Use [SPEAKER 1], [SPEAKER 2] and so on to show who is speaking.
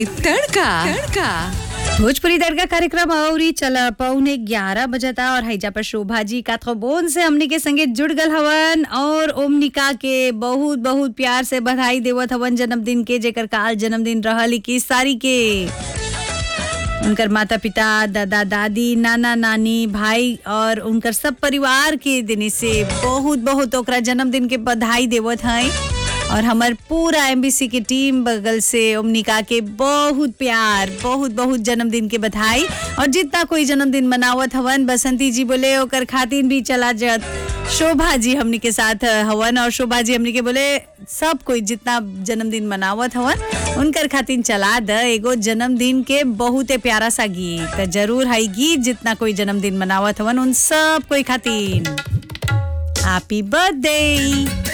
[SPEAKER 1] तड़का तड़का
[SPEAKER 2] भोजपुरी दरगाह कार्यक्रम अउरी चला पौने ग्यारह बजता और हैजा पर शोभा जी काथोबोन से हमनी के संगे जुड़ गल हवन और ओमनिका के बहुत बहुत प्यार से बधाई देवत हवन जन्मदिन के जेकर काल जन्मदिन रहल इक्कीस तारीख के उनकर माता पिता दादा दादी नाना नानी भाई और उनकर सब परिवार के दिन से बहुत बहुत ओकरा जन्मदिन के बधाई देवत हैं और हमार पूरा एमबीसी के टीम बगल से ओमनिका के बहुत प्यार बहुत बहुत जन्मदिन के बधाई और जितना कोई जन्मदिन मनावत हवन बसंती जी बोले ओकर खातिर भी चला जत शोभा जी हमनी के साथ हवन और शोभा जी हमनी के बोले सब कोई जितना जन्मदिन मनावत हवन उनकर खातिर चला द एगो जन्मदिन के बहुते प्यारा सा गीत त जरूर है गीत जितना कोई जन्मदिन मनावत हवन उन सब कोई खातिर हैप्पी बर्थडे